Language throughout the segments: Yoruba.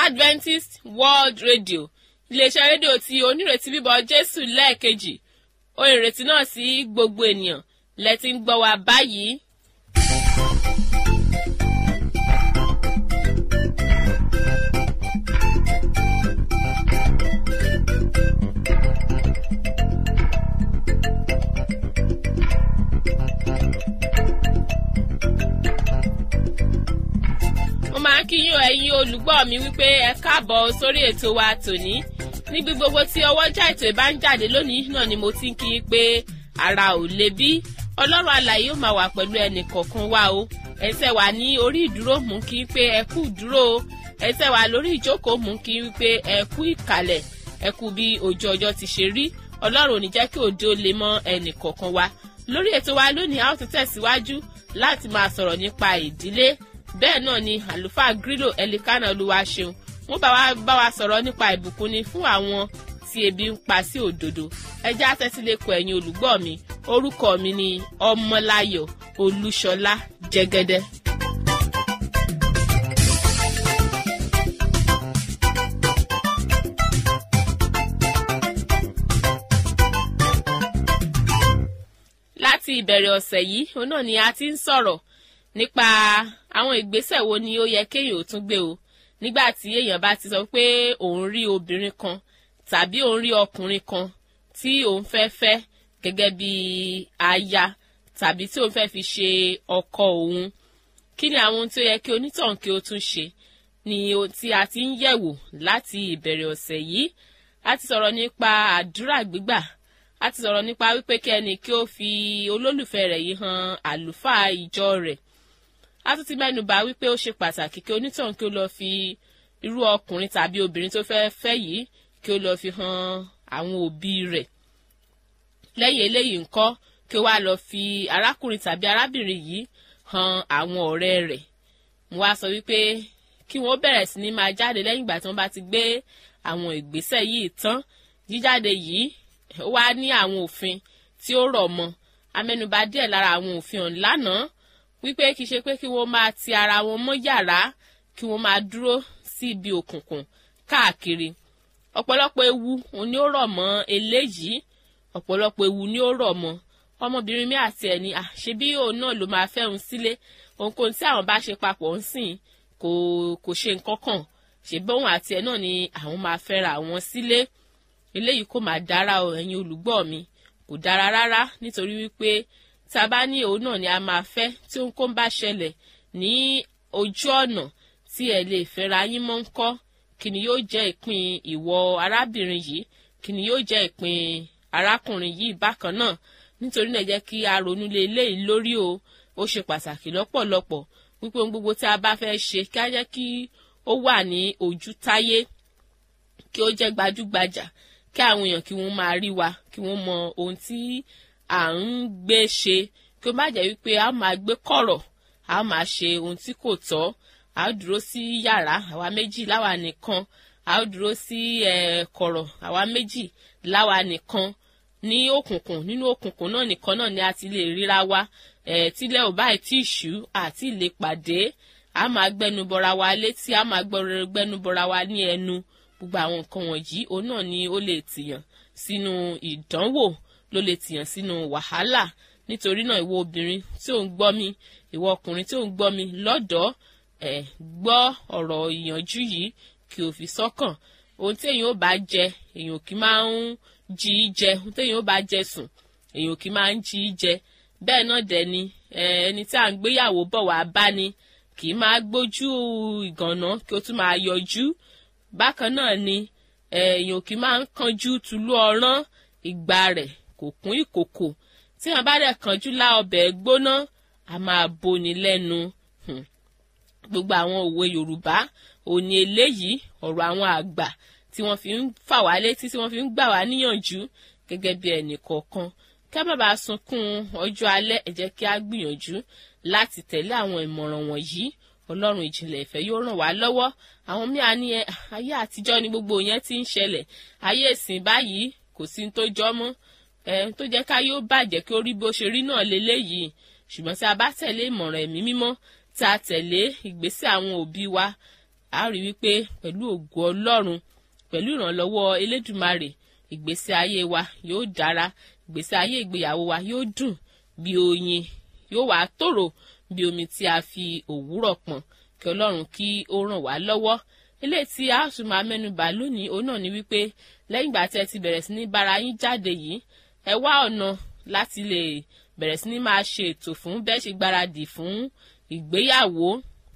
adventist world radio iléeṣẹ́ rédíò tí onírètí bíbọ̀ jésù lẹ́ẹ̀kejì ohun ìrètí náà sí gbogbo ènìyàn lẹ ti ń gbọ́ wa báyìí. mo máa ń kí yín ẹ̀yin olùgbọ́ mi wípé ẹ káàbọ̀ sórí ètò wa tòní níbi gbogbo tí ọwọ́jà ètò ìbá ń jáde lónìí náà ni mo ti ń kí yín pé ara ò le bí ọlọ́run alàyè ó máa wà pẹ̀lú ẹnì kọ̀ọ̀kan wa o ẹsẹ̀ wà ní orí ìdúró mú kí n pé ẹ kú dúró o ẹsẹ̀ wà lórí ìjókòó mú kí n pé ẹ kú ìkàlẹ̀ ẹ kú bí ojú ọjọ́ ti ṣe rí ọlọ́run ò ní jẹ́ kí òde ó le mọ́ ẹnì kọ̀ọ̀kan wa lórí ètò wa lónìí a ó tún tẹ̀síwájú láti máa sọ̀rọ̀ nípa ìdílé bẹ́ẹ̀ náà ni àlùfáà grílò ẹlikánà olúwa ṣeun wọ́n bá wa bá wa sọ̀rọ̀ nípa ìbùkún ni fún àwọn tí ebi ń pa sí òdodo ẹjẹ́ àtẹ́sílẹ̀kọ̀ ẹ̀yin olùgbọ́ mi orúkọ mi ni ọmọláyọ̀ olúṣọlá jẹ́gẹ́dẹ́. láti ìbẹ̀rẹ̀ ọ̀sẹ̀ yìí òun náà ni a ti ń sọ̀rọ̀ nípa àwọn ìgbésẹ̀ wo ni ó yẹ kéèyàn ó tún gbé o nígbà tí èèyàn bá ti sọ pé òun rí obìnrin kan tàbí òun rí ọkùnrin kan tí òun fẹ́ fẹ́ gẹ́gẹ́ bí aya tàbí tí òun fẹ́ fi ṣe ọkọ òun kí ni àwọn ohun tí ó yẹ kí onítọ̀hún kí ó tún ṣe ni ohun tí a ti ń yẹ̀wò láti ìbẹ̀rẹ̀ ọ̀sẹ̀ yìí a ti sọ̀rọ̀ nípa àdúrà gbígbà a ti sọ̀rọ̀ nípa wípé kí ẹnì kí ó fi olólùfẹ́ rẹ̀ yìí hàn àlùfáà ìjọ rẹ̀ a tún ti mẹ́nu bà wípé ó ṣe pàtàkì kí onítọ̀hún kí ó lọ fi irú ọkùnrin tàbí obìnrin tó fẹ́ fẹ́ yìí kí ó lọ fi hàn àwọn òbí rẹ̀ lẹ́yìn eléyìí ńkọ́ kí ó wá lọ fi arákùnrin tàbí arábìnrin yìí hàn àwọn ọ̀rẹ́ rẹ̀ mo wá sọ wípé kí wọ́n bẹ̀rẹ̀ sí ní máa jáde lẹ́yìn ìgbà tí wọ́n bá ti gbé àwọn ìgbésẹ̀ yìí tán jíjáde yìí ó wá ní àwọn òfin tí ó rọ̀ mọ́ amẹ́nubà díẹ̀ lára àwọn òfin ọ̀hún lánàá wípé kì í ṣe pé kí wọ́n máa ti ara wọn mọ́ yàrá kí wọ́n máa dúró sí ibi òkùnkùn káàkiri ọ̀pọ̀lọpọ̀ ewu òun ni ó rọ̀ mọ́ eléyìí ọ̀pọ̀lọpọ̀ ewu ni ó rọ̀ mọ́ ọmọbìnrin mi àti ẹni àṣebí òun náà ló máa fẹ́ òun sílé ohunkóhun tí àwọn bá ṣe papọ̀ ń sìn kò kò ṣe nǹkan kan ṣèbí òun àti ẹ náà ni àwọn máa fẹ́ra àwọn sílé eléyìí kò máa dára o ẹ̀yin olùgbọ́ mi kò dára rárá nítorí wípé tá a bá ní òun náà ni a máa fẹ́ tí ohunkóhun bá ṣẹlẹ̀ ní ojú ọ̀nà tí ẹ lè fẹ́ra yín mọ́ ń kọ́ kí ni yóò jẹ́ ìpín ìwọ arábìnrin yìí kí ni yóò jẹ́ ìpín arákùnrin yìí bákan náà nítorí náà jẹ́ kí a ronú lé eléyìí lórí o ó ṣe pàtàkì lọ́pọ̀lọpọ̀ wípé ohun gbogbo tí a bá fẹ́ ṣe kí á jẹ́ kí ó wà ní ojú táyé kí ó jẹ́ gbajúgbajà kí àwọn èèyàn kí wọ́n máa rí wa kí wọ́n mọ ohun tí à ń gbé ṣe kí ó má jẹ́ wípé a máa gbé kọ̀rọ̀ a máa ṣe ohun tí kò tọ́ a ó dúró sí yàrá àwa méjì láwa nìkan a ó dúró sí kọ̀rọ̀ àwa méjì láwa nìkan ní òkùnkùn nínú òkùnkùn náà nìkan náà ni a ti lè ríra wa tílẹ̀ ò báyìí tí ìṣú àti lè pàdé a máa gbẹnu bọra wa létí a máa gbẹnu bọra wa ní ẹnu gbogbo àwọn nǹkan wọ̀nyí òun náà ni ó lè tìyàn sínú ìdánwò ló lè tìyàn sínú wàhálà nítorí náà ìwọ obìnrin tí ò ń gbọ́ mi ìwọ ọkùnrin tí ò ń gbọ́ mi lọ́dọ̀ọ́ ẹ̀ gbọ́ ọ̀rọ̀ ìyànjú yìí kí o fi sọ́kàn ohun tí èèyàn ò bá jẹ èèyàn kì í máa ń jí í jẹ ohun tí èèyàn ò bá jẹ sùn èèyàn kì í máa ń jí í jẹ bẹ́ẹ̀ náà dẹ̀ ni ẹni tí à ń gbéyàwó bọ̀ wá bá ni kì í máa gbójú ìgànná kí o tún máa yọjú bákan náà ni èèyàn kì í máa ń kanjú tulú ọ̀rán ìgbà rẹ̀ kò kún ìkòkò tí wọn bá dẹ̀ kanjú lá ọbẹ̀ gbóná a máa boni lẹ́nu gbogbo àwọn òwe yorùbá òní eléyìí ọ̀rọ̀ àwọn àgbà tí wọ́n fi ń fà wá létí tí wọ́n fi ń gbà wá níyànjú gẹ́gẹ́ bí ẹnì kọ̀ọ̀kan kí a má bàa sunkún ọjọ́ alẹ́ ẹ jẹ́ kí a gbìyànjú láti tẹ̀lé àwọn ìmọ̀ràn wọ̀nyí ọlọ́run ìjìnlẹ̀ ìfẹ́ yóò ràn wá lọ́wọ́ àwọn míà ní ẹ ayé àtijọ́ ni gbogbo yẹn ti ń ṣẹlẹ̀ ayé ìsìn báyìí kò sí tó jọ mọ́ ẹ tó jẹ́ ká yóò bàjẹ́ kí ó rí bó ṣe rí náà leléyìí ṣùgbọ́n tí a bá tẹ̀lé ìmọ̀ràn ẹ̀mí mímọ́ tí a tẹ̀lé ìgbésẹ̀ àwọn òbí wa a rí wípé pẹ̀lú ògo ọlọ́run pẹ̀lú ìrànlọ́wọ́ elédùmarè ìgbésí ayé wa yóò dára ìgbésí ayé ìgbéyàwó wa yóò dùn bí oyin yóò wá tòrò bí omi tí a fi òwúrọ̀ pọ̀n kí ọlọ́run kí ó ràn wá lọ́wọ́ eléyìí tí a tún máa mẹ́nubà lónìí òun náà ni wípé lẹ́yìn ìgbà tí ẹ ti bẹ̀rẹ̀ sí ní bára yín jáde yìí ẹ wá ọ̀nà láti lè bẹ̀rẹ̀ sí ní máa ṣe ètò fún bẹ́ẹ̀ ṣe gbáradì fún ìgbéyàwó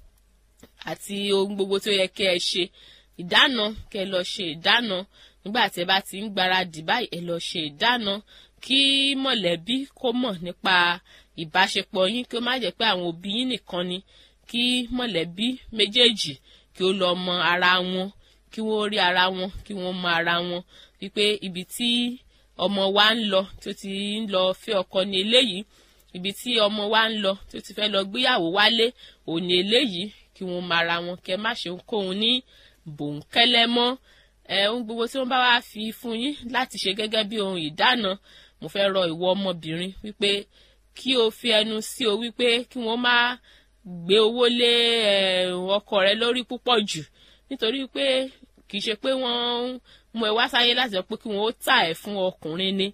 àti ohun gbogbo tó yẹ kí ẹ ṣe ìdáná kẹ lọ ṣe ìdáná nígbà tí ẹ bá ti ń gbáradì báyìí ẹ lọ ṣe ìdáná kí mọ̀lẹ́bí kó mọ̀ nípa ìbáṣepọ̀ yín kí ó má jẹ́ pé àwọn òbí yín nìkan ni kí mọ̀lẹ́bí méjèèjì kí ó lọ mọ ara wọn kí wọ́n rí ara wọn kí wọ́n mọ ara wọn wípé ibi tí ọmọ wa ń lọ tó ti ń lọ fẹ́ ọkọ ní eléyìí ibi tí ọmọ wa ń lọ tó ti fẹ́ lọ gbéyàwó wálé òní eléyìí kí wọ́n mọ ara wọn kẹ má ṣe ohunkóhun ní bòńkẹ́lẹ́ mọ́ ẹ ohun gbogbo tí wọ́n bá wá fi fún yín láti ṣe gẹ́gẹ́ bí ohun ìdáná mo fẹ́ rọ ìwọ ọmọbìnrin wípé kí o fi ẹnu sí o wípé kí wọ́n má gbé owó lé ọkọ rẹ lórí púpọ̀ jù nítorí pé kì í ṣe pé wọ́n mú ẹ wá sáyé láti sọ pé kí wọ́n ó tà ẹ́ fún ọkùnrin ni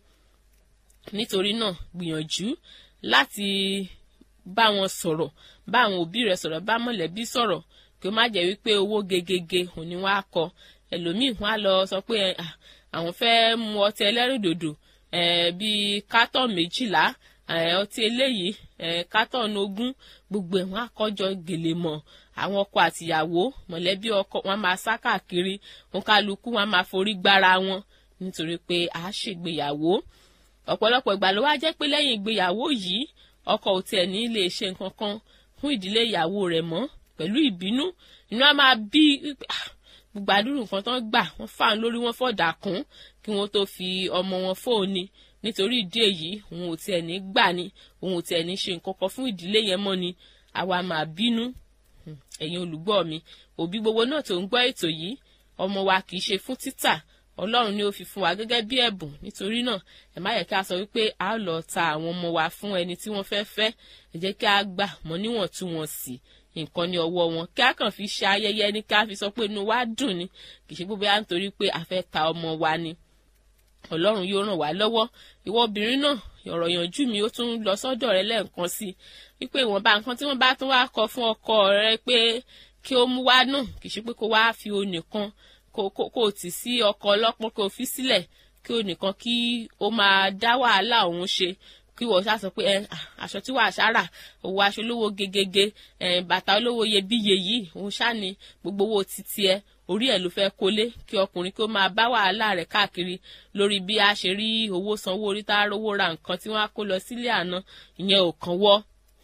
nítorí náà gbìyànjú láti bá wọn sọ̀rọ̀ bá àwọn òbí rẹ sọ̀rọ̀ bá mọ̀lẹ́bí sọ̀rọ̀ kí ó má jẹ́ wípé owó gegege òní wọn á kọ ẹlòmíì wọn á lọ sọ pé àwọn fẹ́ mu ọtí ẹlẹ́rìndòdò bíi kátọ̀n méjìlá ọtí eléyìí kátọ̀n ogún gbogbo ẹ̀ wọ́n á kọ́jọ gèlè mọ́ àwọn ọkọ àtìyàwó mọ̀lẹ́bí ọkọ wọn máa sá káàkiri wọn kálukú wọn máa forí gbára wọn nítorí pé a ṣègbéyàwó ọ̀pọ̀lọpọ̀ ìgbà ló wá jẹ́ pé lẹ́yìn ìgbéyàwó yìí ọkọ ò tiẹ̀ ní lè ṣe nǹkan kan fún ìdílé ìyàwó rẹ̀ mọ́ pẹ̀lú ìbínú inú á máa bí gbogbo àdúrà nǹkan tán gbà wọ́n fà ń lórí wọn fọ̀dà kún kí wọ́n tó fi ọmọ wọn fóònì nítorí ìdí èyí òun ò tiẹ̀ ní gbà ni òun ò tiẹ̀ ní ṣe nǹkan kan fún ìdílé yẹn mọ́ ni àwa máa bínú ẹ̀yin olùgbọ́ mi òbí gbogbo náà tó ń gbọ́ ètò yìí ọmọ wa kì í ṣe fún títà ọlọ́run ni ó fi fún wa gẹ́gẹ́ bí ẹ̀bùn nítorí náà ẹ má yẹ kí a sọ wípé a ó lọ ta àwọn ọmọ wa fún ẹni tí wọ́n fẹ́ fẹ́ ẹ jẹ́ kí a gbà mọ́ níwọ̀ntúnwọ̀nsì nǹkan ní ọwọ́ wọn kí a kàn fi ṣe ayẹyẹ ní kí a fi sọ pé inú wa dùn ni kì í ṣe gbogbo yà nítorí pé a fẹ́ ta ọmọ wa ni ọlọ́run yóò ràn wá lọ́wọ́ ìwọ obìnrin náà ọ̀rọ̀ yanjú mi ó tún lọ sọ́dọ̀ rẹ lẹ́ẹ̀kan sí i wípé ìwọ̀nba nǹkan tí wọ́n bá tún wá kọ fún ọkọ rẹ pé kí ó mú wá náà kì í ṣe pé kó wá fi o nìkan kó o tì sí ọkọ ọlọ́pọ́n kó o fi sílẹ̀ kí o nìkan kí o máa dá wàhálà òun ṣe kí wọ́n ṣá sọ pé ẹ aṣọ tí wàá ṣára owó aṣọ olówó gegege ẹ bàtà olówó iyebíye yìí òun ṣá ni gbogbo owó títí ẹ orí ẹ ló fẹ́ kólé kí ọkùnrin kí ó máa bá wàhálà rẹ̀ káàkiri lórí bí a ṣe rí owó sanwó orí tá a rówó ra nǹkan tí wọ́n á kó lọ sílé àná ìyẹn ò kàn wọ́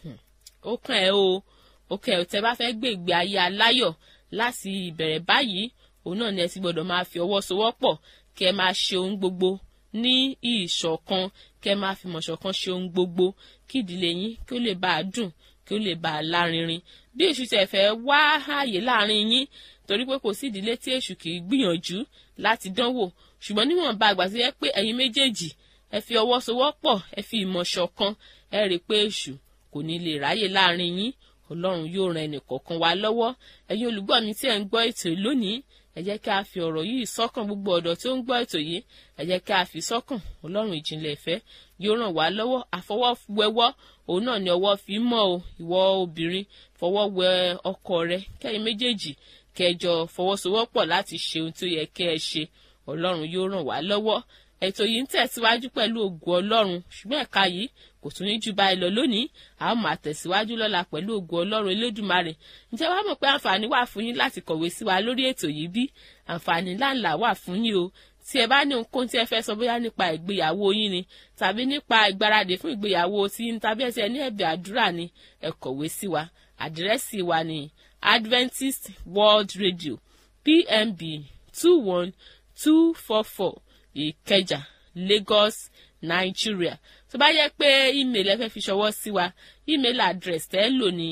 ó kàn ẹ́ o ó kàn ẹ́ tẹ́ bá fẹ́ gbé ìgbé ayé aláyọ̀ láti ìbẹ̀rẹ̀ báyìí òun náà ni ẹ ti gbọ́dọ̀ máa fi ọwọ́ sowọ́pọ̀ kẹ́ ẹ máa ṣe ohun gbogbo ní ìṣọ̀kan kẹ́ ẹ máa fi mọ̀ṣọ̀kan ṣe ohun gbogbo kí ìdílé yín kí ó lè bá a dùn kí ó lè bá a lárinrin bí èṣù tẹ̀ fẹ́ wá ààyè láàrin yín torí pé kò sí ìdílé tí èṣù kì í gbìyànjú láti dánwò ṣùgbọ́n níwọ̀nba àgbà tó yẹ pé ẹ̀yin méjèèjì ẹ fi ọwọ́ sowọ́pọ̀ ẹ fi ìmọ̀ ṣọ̀kan ẹ rí i pé èṣù kò ní lè ráyè láàrin yín ọlọ́run yóò ran ẹnì kọ̀ọ̀kan wa lọ́wọ́ ẹ̀yin olùgbọ́ mi tí ẹ̀ ń gbọ́ ètò lónìí ẹ jẹ́ kí a fi ọ̀rọ̀ yìí sọ́kàn gbogbo ọ̀dọ́ tí ó ń gbọ́ ètò yìí ẹ jẹ́ kí a fi sọ́kàn ọlọ́run ìjìnlẹ̀ ìfẹ́ yóò ràn wá lọ́wọ́ àfọwọ́wẹ́wọ́ òun náà ni ọwọ́ fi mọ́ o ìwọ obìnrin fọwọ́ wẹ ọkọ rẹ kẹ́yìn méjèèjì kẹjọ fọwọ́sowọ́pọ̀ láti ṣe ohun tó yẹ kẹ́ ẹ ṣe ọlọ́run yóò ràn wá lọ́wọ́ ètò yìí ń tẹ̀síwájú pẹ̀lú ògùn ọlọ́run ṣùgbọ́n ẹ̀ka yìí kò tún ní jù báyìí lọ lónìí a ó máa tẹ̀síwájú lọ́la pẹ̀lú ògùn ọlọ́run elédùmarè ǹjẹ́ wàá mọ̀ pé àǹfààní wà fún yín láti kọ̀wé sí wa lórí ètò yìí bí àǹfààní ńláńlá wà fún yín o tí ẹ bá ní ohunkóhun tí ẹ fẹ́ sọ bóyá nípa ìgbéyàwó yín ni tàbí nípa ìgbáradì fún ìgbéyàwó tí yín tàbí ẹ ti ẹ ní ẹ̀bẹ̀ àdúrà ni ẹ kọ̀wé sí wa àdírẹ́sì wa ni Adventist World Radio PMB two one two four four Ìkẹjà Lagos Nigeria tó bá yẹ pé email ẹ fẹ́ fi ṣọwọ́ sí wa email address tẹ́ lò ní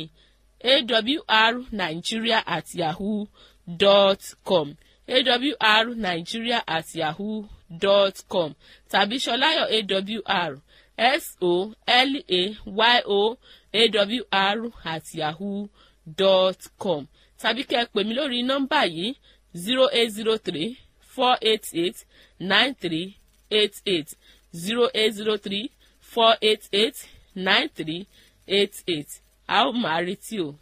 awrnigeria at yahoo dot com awrnigeria at yahoo dot com tàbí ṣọláyọ̀ awr s o l a y o awr at yahoo dot com tàbí kẹ́ ẹ pè mí lórí nọ́mbà yìí zero eight zero three four eight eight nine three eight eight zero eight zero three four eight eight nine three eight eight a ó máa retí o.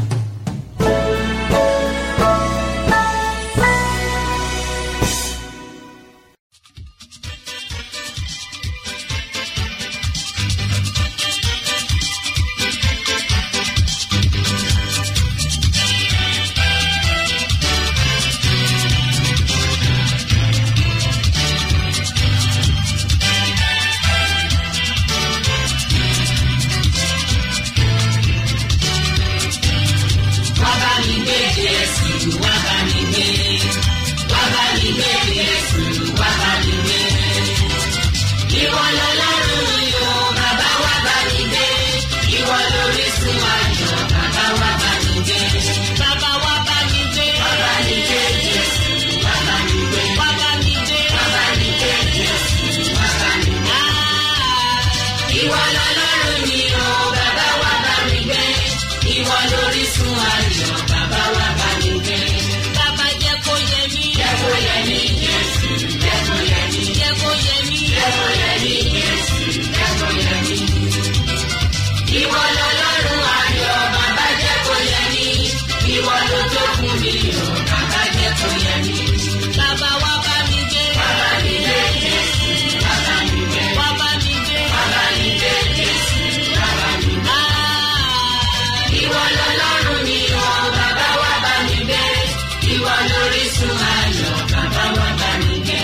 wá bá mi gbé jésù wá bá mi gbé wá bá mi gbé jésù wá bá mi gbé. ìwọ lọlọ́run yóò bàbá wá bá mi gbé ìwọ lórísun ayọ̀ bàbá wá bá mi gbé. bàbá wá bá mi gbé wá bá mi gbé jésù wá bá mi gbé wá bá mi gbé wá bá mi gbé jésù wá bá mi gbé. ìwọ lọlọ́run mi o bàbá wá bá mi gbé ìwọ lórísun ayọ̀ bàbá wá bá mi gbé. bàbá jẹ́ kó yẹ mí. jẹ́ kó yẹ mí jésù jẹ́ kó yẹ mí. jẹ́ kó yẹ mí. jẹ́ kó yẹ mí jésù jẹ́ kó yẹ mí. ìwọ lọlọ́run ayọ̀ bàbá jẹ́ kó yẹ mí. ìwọ ló tó fún mi o bàbá jẹ́ kó yẹ mí. bàbá wá bá mi gbé. bàbá mi gbé jésù bàbá mi gbé. wá bá mi gbé. bàbá mi gbé jésù bàbá mi gbé. ìwọ lọlọ́run mi o bàbá wá bá mi gbé. ìwọ lórísun ayọ̀ bàbá wá bá mi gbé.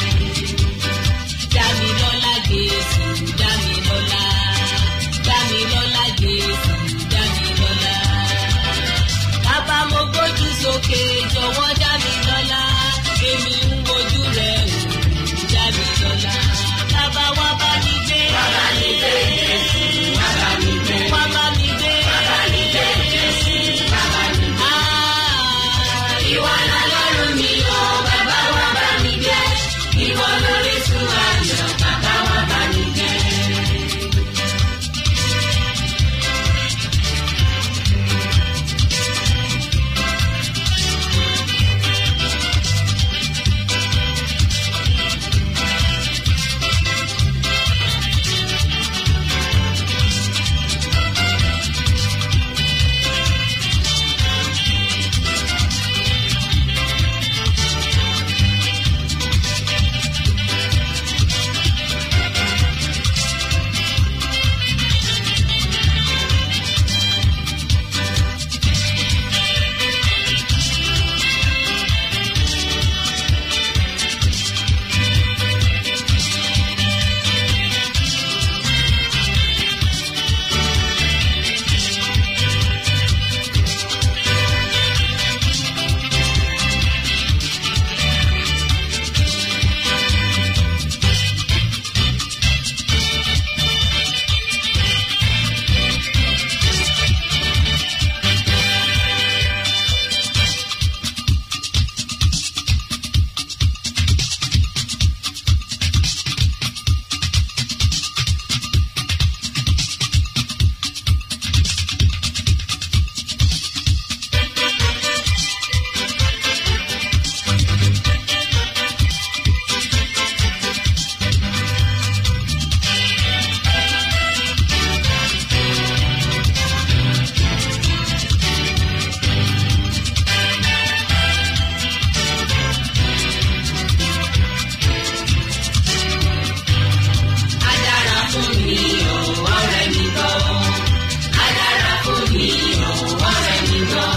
Dámilọ́lá Jésù, Dámilọ́lá. Dámilọ́lá Jésù, Dámilọ́lá. Bàbá mo gbójú sókè jọ̀wọ́ Dámilọ́lá. Èmi ń wojú rẹ̀ wò Dámilọ́lá. Bàbá wá bá mi gbé. Bàbá mi gbé Jésù, bàbá mi gbé. Wá bá mi gbé. Bàbá mi gbé Jésù, bàbá mi gbé. Ìwọ lọlọ́run mi o, bàbá wá bá mi gbé. Ìwọ lórísun ayọ̀, bàbá wá bá mi gbé. Adára fún mi o, ọ̀rẹ́ mi gbọ́. Adára fún mi o, ọ̀rẹ́ mi gbọ́.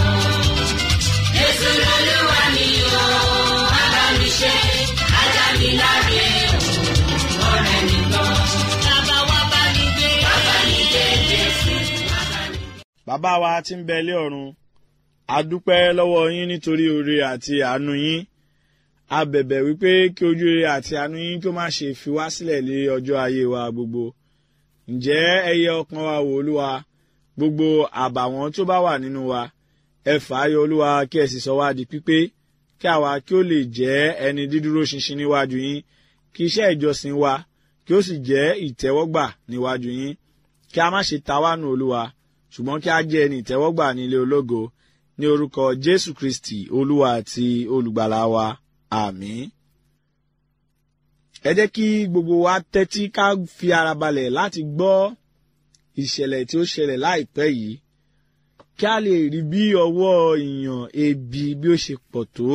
Jésù lolúwa mi o, bàbá mi ṣe, ajá mi láre o, ọ̀rẹ́ mi gbọ́. Bàbá wa bá mi gbé. Bàbá mi gbé Jésù, bàbá mi gbé. bàbá wa tí ń bẹ ilé ọ̀run a dúpẹ́ lọ́wọ́ yín nítorí oore àti àánú yín a bẹ̀bẹ̀ wípé kí ojú rere àti àánú yín kí ó má ṣe fi wá sílẹ̀ lé ọjọ́ ayé wa gbogbo ǹjẹ́ ẹyẹ ọkàn wa wò olúwa gbogbo àbàwọ́n tó bá wà nínú wa ẹ fà á yọ olúwa kí ẹ sì sọ wá di pípé kí àwa kí ó lè jẹ́ ẹni dídúró ṣinṣin níwájú yín kí iṣẹ́ ìjọsìn wa kí ó sì jẹ́ ìtẹ́wọ́gbà níwájú yín kí a má ṣe ta wá nù olúwa ṣùgbọ́n kí a jẹ́ ẹni ìtẹ́wọ́gbà ní ilé ológo ní orúkọ jésù kristi olúwa àti olùgbàlà wa àmín. ẹ jẹ́ kí gbogbo wa tẹ́tí ká fi ara balẹ̀ láti gbọ́ ìṣẹ̀lẹ̀ tí ó ṣẹlẹ̀ láìpẹ́ yìí kí a lè rí bí ọwọ́ ìyàn ebi bí ó ṣe pọ̀ tó.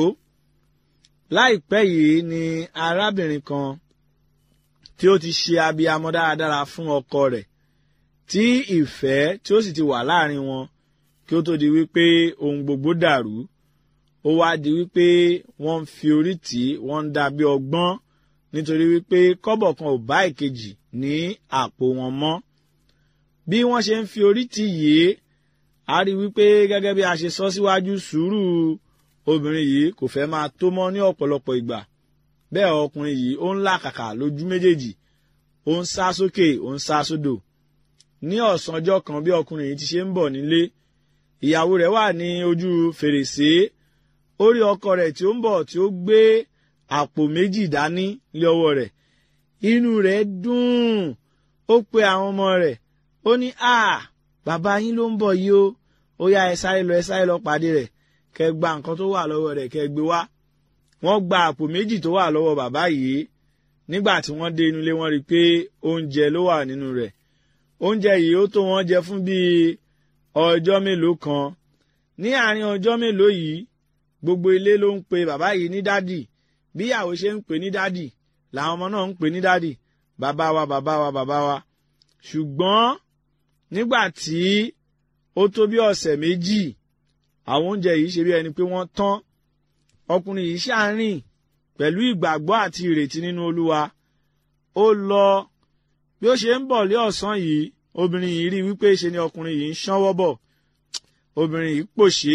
láìpẹ́ yìí ni arábìnrin kan tí ó ti ṣe abiyamọ dáradára fún ọkọ rẹ̀ tí ìfẹ́ tí ó sì ti wà láàrin wọn kí ó tó di wípé ohun gbogbo dàrú ó wá di wípé wọ́n ń fi orí tì í wọ́n ń dà bí ọgbọ́n nítorí wípé kọ́bọ̀ kan ò bá ìkejì ní àpò wọn mọ́ bí wọ́n ṣe ń fi orí tì yìí a rí wípé gẹ́gẹ́ bí a ṣe sọ síwájú sùúrù obìnrin yìí kò fẹ́ máa tó mọ́ ní ọ̀pọ̀lọpọ̀ ìgbà bẹ́ẹ̀ ọkùnrin yìí ó ń làkàkà lójú méjèèjì ó ń sá sókè ó ń sá sódò ní ọ̀sán ọjọ́ kan bí ọkùnrin yìí ti ṣe ń bọ̀ nílé ìyàwó rẹ̀ wà ní ojú fèrèsé ó rí ọkọ rẹ̀ tí ó ń bọ̀ tí ó gbé àpò méjì dání lé ọwọ́ rẹ̀ inú rẹ̀ dùn ó pe àwọn ọmọ rẹ̀ ó ní à bàbá yín ló ń bọ̀ yìí o ó yá ẹ sáré lọ ẹ sáré lọ pàdé rẹ̀ kẹ́ gba nǹkan tó wà lọ́wọ́ rẹ̀ kẹ́ gbé wá wọ́n gba àpò méjì tó wà lọ́wọ́ bàbá yìí nígbà tí wọ́n dé inú ilé wọ́n rí i pé oúnjẹ ló wà nínú rẹ̀ oúnjẹ yìí ó tó wọ́n jẹ fún bíi ọjọ́ mélòó kan ní àárín ọjọ́ mélòó yìí gbogbo ilé ló ń pe bàbá yìí ní dádì bí ìyàwó ṣe ń pè ní dádì làwọn ọmọ náà ń pè ní dádì bàbá wa bàbá wa bàbá wa ṣùgbọ́n nígbà tí ó tó bí ọ̀sẹ̀ méjì àwọn oúnjẹ yìí ṣe bí ẹni pé wọ́n tán ọkùnrin yìí ṣàárín pẹ̀lú ìgbàgbọ́ àti ìrètí nínú olúwa ó lọ bí ó ṣe ń bọ̀ lé ọ̀sán yìí obìnrin yìí rí wípé ṣe ni ọkùnrin yìí ń ṣánwọ́ bọ̀ obìnrin yìí pòṣé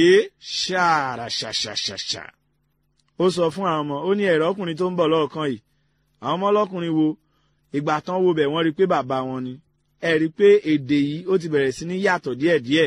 ṣàràṣàṣàṣàṣà ó sọ fún àwọn ọmọ ó ní ẹ̀rọ ọkùnrin tó ń bọ̀ lọ́ọ̀kan yìí àwọn ọmọ ọlọ́kùnrin wo ìgbà tán wo bẹ̀ wọ́n rí pé bàbá wọn ni ẹ rí pé èdè yìí ó ti bẹ̀rẹ̀ sí ní yàtọ̀ díẹ̀díẹ̀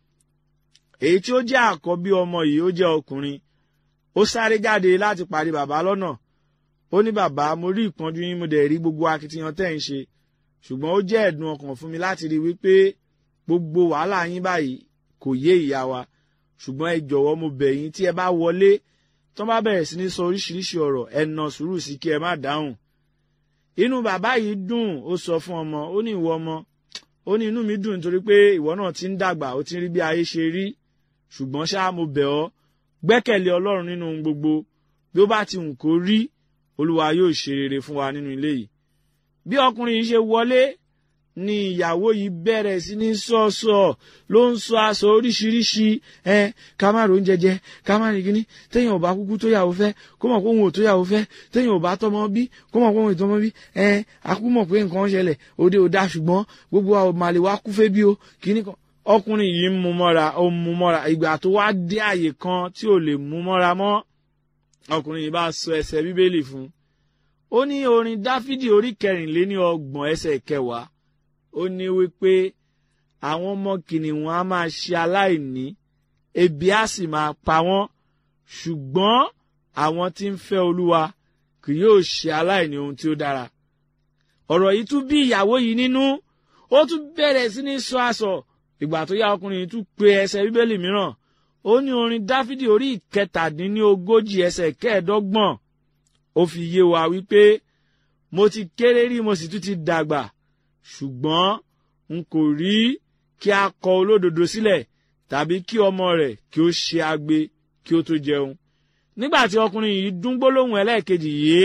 èyí tí ó jẹ́ àkọ́bí ọmọ yìí ó jẹ́ ọkùnrin ó sáré jáde láti pàdé bàbá lọ́nà ó ní bàbá mo rí ìpọ́njú yín mo dẹ̀ rí gbogbo akitiyan tẹ́ ń ṣe ṣùgbọ́n ó jẹ́ ẹ̀dùn ọkàn fún mi láti rí wípé gbogbo wàhálà yín báyìí kò yé ìyá wa ṣùgbọ́n ẹ jọ̀wọ́ mo bẹ̀ yín tí ẹ bá wọlé tó bá bẹ̀rẹ̀ sí ní sọ oríṣiríṣi ọ̀rọ̀ ẹ nà sùúrù sí kí ẹ má dáhùn inú bàbá yìí dùn ó sọ fún ọmọ ó ní ìwọ ọmọ ó ní inú mi dùn nítorí pé ìwọ náà ti ń dàgbà ó ti ń rí bí ayé ṣe rí ṣùgbọ́n ṣá mo bẹ̀ ọ́ gbẹ́kẹ̀lé ọlọ́run nínú ohun gbogbo bí ó bá ti hùn kó rí olúwa yóò ṣe rere fún wa nínú ilé yìí bí ọkùnrin yìí ṣe wọlé ni ìyàwó yìí bẹ̀rẹ̀ sí ní sọ̀sọ̀ ló ń sọ aṣọ oríṣiríṣi ẹ ká má ro oúnjẹ jẹ ká má rìn kíní téèyàn ò bá kúkú tó yàwó fẹ́ kó mọ̀ pé òun ò tó yàwó fẹ́ téèyàn ò bá tọmọ bí kó mọ̀ pé òun ò tọmọ bí ẹ akú mọ̀ pé nǹkan ṣẹlẹ̀ òde ò dá ṣùgbọ́n gbogbo àwọn màlè wa kú fẹ́ bí o kíní kan ọkùnrin yìí ń mú mọ́ra ó ń mú mọ́ra ìgbà tó wá dé àyè kan tí ò lè mú mọ́ra mọ́ ọkùnrin yìí bá sọ ẹsẹ̀ bíbélì fún ó ní orin dáfídì orí kẹrìnléní ọgbọ̀n ẹsẹ̀ kẹwàá ó ní wípé àwọn ọmọ kìnìún á máa ṣe aláìní ebi á sì máa pa wọ́n ṣùgbọ́n àwọn tí ń fẹ́ olúwa kì yóò ṣe aláìní ohun tí ó dára ọ̀rọ̀ yìí tún bí ìyàwó yìí nínú ó tún bẹ̀rẹ̀ sí ní sọ àsọ ìgbà tó yá ọkùnrin yìí tún pe ẹsẹ̀ bíbélì mìíràn ó ní orin dáfídì orí ìkẹtàdínlógójì ẹsẹ̀ kẹẹ̀ẹ́dọ́gbọ̀n ó fi yé wa wípé mo ti kéré rí mo sì tún ti dàgbà ṣùgbọ́n n kò rí kí a kọ olódodo sílẹ̀ tàbí kí ọmọ rẹ̀ kí ó ṣe agbe kí ó tó jẹun nígbà tí ọkùnrin yìí dún gbólóhùn ẹlẹ́ẹ̀kejì yìí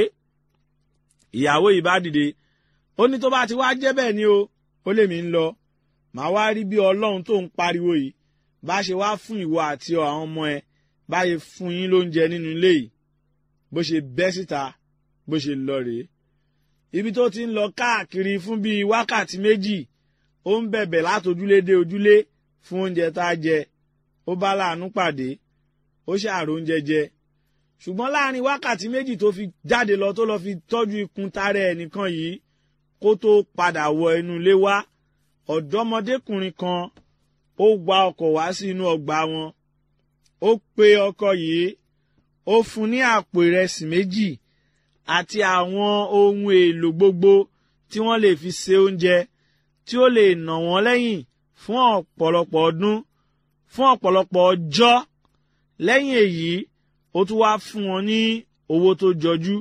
ìyàwó yìí bá dìde ó ní tó bá ti wá jẹ́ bẹ́ẹ̀ ni o ó lè mí ń lọ màá wá rí bí ọlọ́run tó ń pariwo yìí bá ṣe wá fún ìwọ àti àwọn ọmọ ẹ báyìí fún yín lóúnjẹ nínú ilé yìí bó ṣe bẹ́ síta bó ṣe lọ rèé ibi tó ti ń lọ káàkiri fún bíi wákàtí méjì ó ń bẹ̀bẹ̀ látojúlé dé ojúlé fún oúnjẹ tá a jẹ ó bá láàánú pàdé ó ṣàrò oúnjẹ jẹ ṣùgbọ́n láàrin wákàtí méjì tó fi jáde lọ tó lọ fi tọ́jú ikùn tààrẹ ẹnìkan yìí kó tó padà wọ inú ilé wá ọ̀dọ́mọdékùnrin kan ó wa ọkọ̀ wá sí inú ọgbà wọn ó pe ọkọ yìí ó fún ní àpò ìrẹsì méjì àti àwọn ohun èlò gbogbo tí wọ́n lè fi se oúnjẹ tí ó lè nà wọ́n lẹ́yìn fún ọ̀pọ̀lọpọ̀ ọdún fún ọ̀pọ̀lọpọ̀ ọjọ́ lẹ́yìn èyí ó tún wá fún wọn ní owó tó jọjú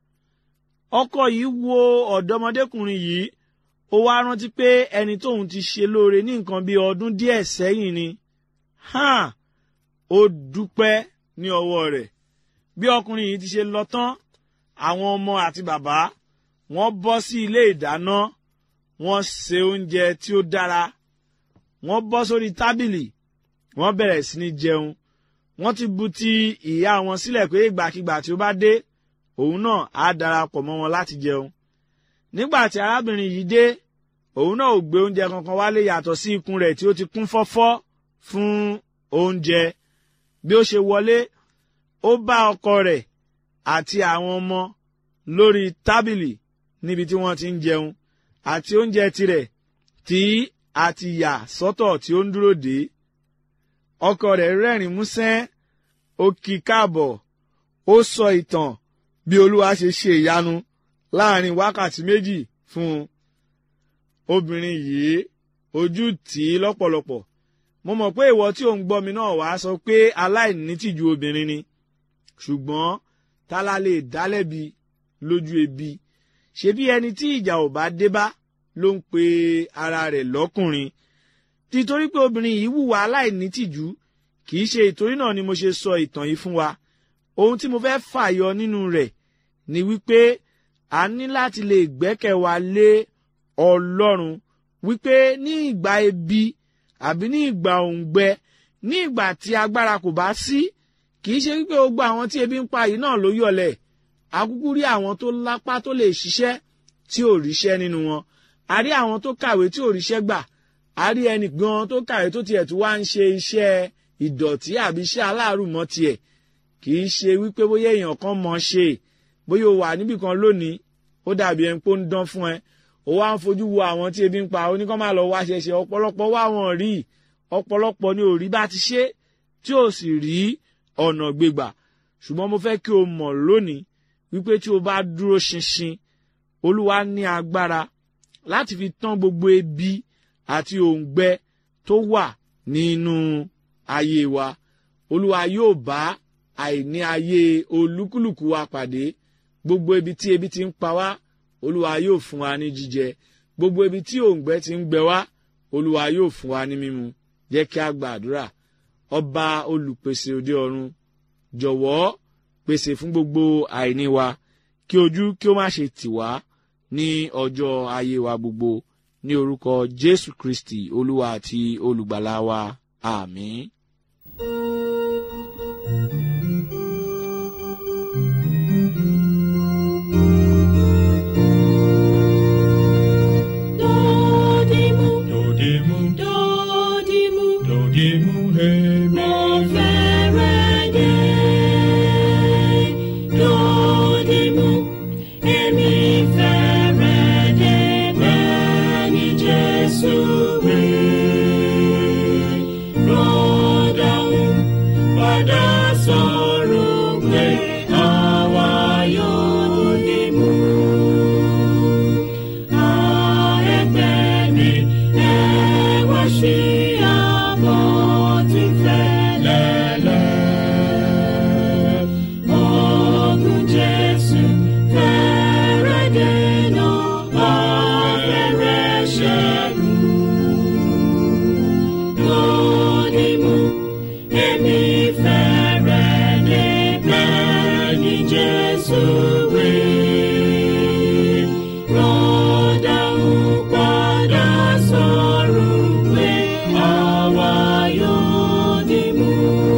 ọkọ yìí wo ọ̀dọ́mọdékùnrin yìí ó wá rántí pé ẹni tóun ti ṣe lóore ní nǹkan bíi ọdún díẹ̀ sẹ́yìn ni hàn ó dúpẹ́ ní ọwọ́ rẹ̀ bí ọkùnrin yìí ti ṣe lọ tán àwọn ọmọ àti bàbá wọ́n bọ́ sí ilé ìdáná wọ́n se oúnjẹ tí ó dára wọ́n bọ́ sórí tábìlì wọ́n bẹ̀rẹ̀ sí ní jẹun wọ́n ti bu ti ìyá wọn sílẹ̀ pé ìgbàkigbà tí ó bá dé òun náà á darapọ̀ mọ́ wọn láti jẹun nígbà tí arábìnrin yìí dé òun náà ò gbé oúnjẹ kankan wálé yàtọ̀ sí ikùn rẹ̀ tí ó ti kún fọ́fọ́ fún oúnjẹ bí ó ṣe wọlé ó bá ọkọ rẹ̀ àti àwọn ọmọ lórí tábìlì níbi tí wọ́n ti ń jẹun àti oúnjẹ tirẹ̀ tí a ti yà sọ́tọ̀ tí ó ń dúró dé ọkọ rẹ̀ rẹ́rìn músẹ́ ó kí káàbọ̀ ó sọ ìtàn bí olúwa ṣe ṣe ìyanu láàrin wákàtí méjì fún un obìnrin yìí ojú tì í lọ́pọ̀lọpọ̀ mo mọ̀ pé ìwọ tí ò ń gbọ́ mi náà wàá sọ pé aláìnítìjú obìnrin ni ṣùgbọ́n tálá lè dálẹ́bi lójú ebi ṣebí ẹni tí ìjà ò bá dé bá ló ń pe ara rẹ̀ lọ́kùnrin títorí pé obìnrin yìí hùwà aláìnítìjú kì í ṣe ìtorí náà ni mo ṣe sọ ìtàn yìí fún wa ohun tí mo fẹ́ fàyọ nínú rẹ̀ ni wípé a ní láti lè gbẹ́kẹ̀ wa lé ọlọ́run wípé ní ìgbà ebi àbí ní ìgbà òǹgbẹ ní ìgbà tí agbára kò bá sí kì í ṣe wípé gbogbo àwọn tí ebi ń pa yìí náà ló yọ̀lẹ̀ akúkú rí àwọn tó lápá tó lè ṣiṣẹ́ tí ò ríṣẹ́ nínú wọn a rí àwọn tó kàwé tí ò ríṣẹ́ gbà a rí ẹnì gan tó kàwé tó tiẹ̀ tó wá ń ṣe iṣẹ́ ìdọ̀tí àbí iṣẹ́ aláàrù mọ́ tiẹ̀ kì í ṣe wípé bóyá èèyàn kan mọ̀ ṣe bóyá o wà níbì kan lónìí ó dàbí ẹni pé ó ń dán fún ẹ ó wá ń fojú wo àwọn tí ebi ń pa oníkan máa lọ wá ṣẹṣẹ ọ̀pọ̀lọpọ̀ wá wọn rí ọ̀pọ̀lọpọ̀ ni ò rí bá ti ṣe tí ò sì rí ọ̀nà gbégbà ṣùgbọ́n mo fẹ́ kí o mọ̀ lónìí wípé tí o bá dúró ṣinṣin olúwa ní agbára láti fi tán gbogbo ebi àti òǹgbẹ tó wà nínú ayé wa olúwa yóò bá àìní ayé olúkúlùkù wa pàdé gbogbo ibi tí ebi ti ń pa wá olúwa yóò fún wa ní jíjẹ gbogbo ibi tí òǹgbẹ ti ń gbẹ wá olúwa yóò fún wa ní mímu jẹ́ kí a gba àdúrà ọba olùpèsè òde ọ̀run jọ̀wọ́ pèsè fún gbogbo àìní wa kí ojú kí ó má ṣe tì wá ní ọjọ́ ayé wa gbogbo ní orúkọ jésù kristi olúwa àti olùgbàlà wa àmín. Dodimu, Dodimu, dodimu, dodimu, hemi. mo fẹ́rẹ̀ dé. Dodimu, èmi fẹ́rẹ̀ dé bẹ́ẹ̀ ni Jésù wí. Rọ́dàún padà sọ̀rọ̀ pé àwa yóò dìmú. Jesus, we rọ́dà ń padà sọ̀rọ̀ pé àwa yóò dìmú.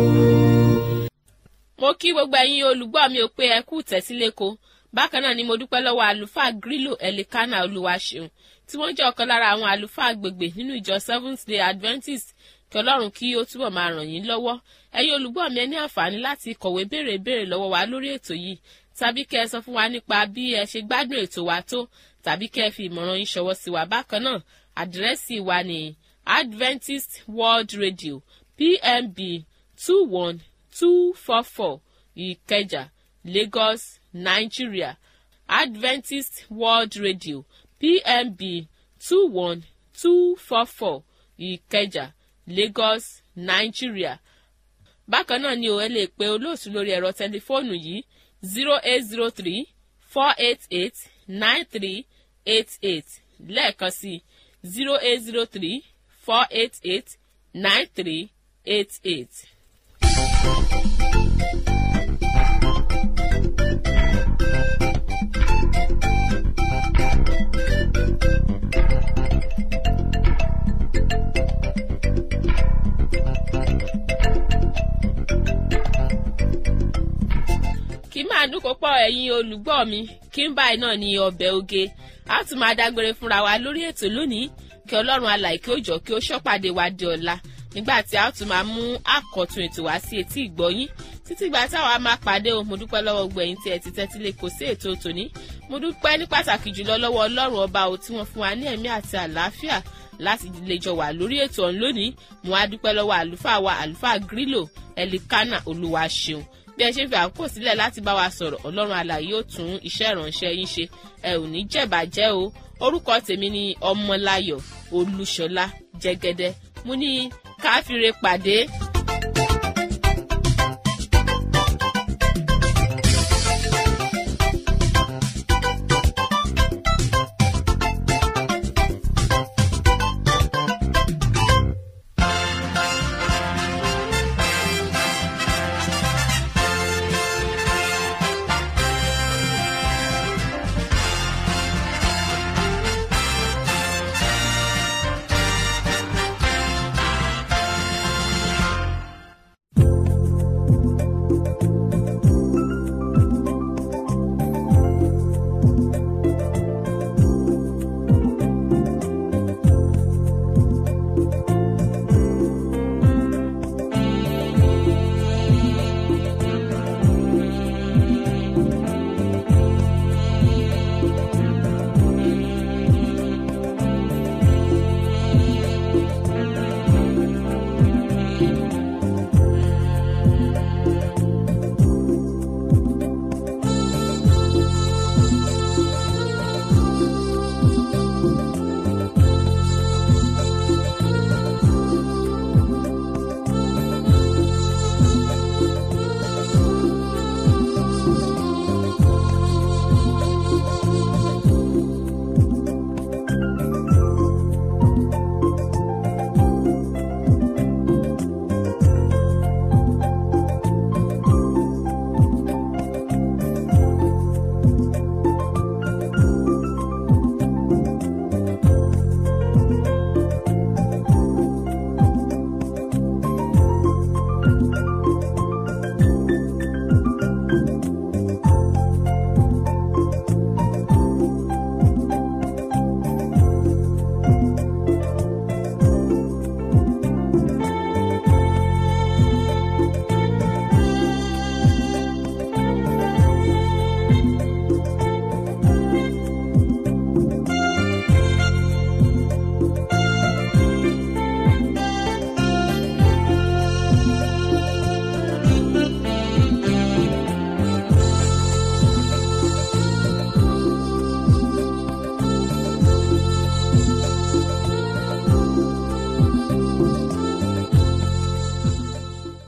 mo kí gbogbo ẹ̀yin olùgbọ́ mi ò pé ẹ kú tẹ̀síléko bákan náà ni mo dúpẹ́ lọ́wọ́ àlùfáà grílò ẹ̀lẹ́kánà olúwaṣeun tí wọ́n jẹ́ ọ̀kan lára àwọn àlùfáà agbègbè nínú ìjọ seventh day adventist kí ọlọ́run kí ó túbọ̀ máa ràn yín lọ́wọ́ ẹ̀yin olùgbọ́ mi ẹ ní àǹfààní láti kọ̀wé béèrè béèrè lọ́wọ́ wa lórí ètò yìí tàbí kẹ́ ẹ sọ fún wa nípa bí ẹ ṣe gbádùn ètò wa tó tàbí kẹ́ ẹ fi ìmọ̀ràn yín ṣọwọ́ sí wa bákan náà àdírẹ́sì wa ní adventist world radio pmb two one two four four ìkẹjà lagos nigeria adventist world radio pmb two one two four four ìkẹjà lagos nigeria bákan náà ni o ẹ lè pe olóòtú lórí ẹ̀rọ tẹlifóònù yìí zero eight zero three four eight eight nine three eight eight lẹ́ẹ̀kan sí zero eight zero three four eight eight nine three eight eight. kí máa dúnkò pọ̀ ẹ̀yin olùgbọ́ mi kí n báyìí náà ní ọbẹ̀ oge a tún máa dágbére fúnra wa lórí ètò lónìí kí ọlọ́run alàì kí ó jọ kí ó ṣọ́pàdé wa di ọ̀la nígbà tí a tún máa mú àkọ́tun ètò wá sí etí ìgbọ́yín títí ìgbà táwa máa pàdé o mo dúpẹ́ lọ́wọ́ gbẹ̀yìn tí ẹ ti tẹ́tí lè kó sí ètò tòní mo dúpẹ́ ní pàtàkì jùlọ lọ́wọ́ ọlọ́run ọba o tí wọ́n fún wa ní ẹ̀mí àti àlàáfíà láti lè jọ wà lórí ètò ọ̀hún lónìí mo wá dúpẹ́ lọ́wọ́ àlùfáà wa àlùfáà grílò ẹlikánà olúwa ṣeun bí ẹ ṣe fi àkókò sílẹ̀ láti bá wa sọ̀rọ̀ ọlọ́run alàyè yóò tún iṣẹ́ ìránṣẹ́ yín ṣe ẹ ò ní jẹ̀bàjẹ́ o orúkọ tèmi ni ọmọláyọ̀ olúṣọlá jẹ́gẹ́dẹ́ mo ní káfíńre pàdé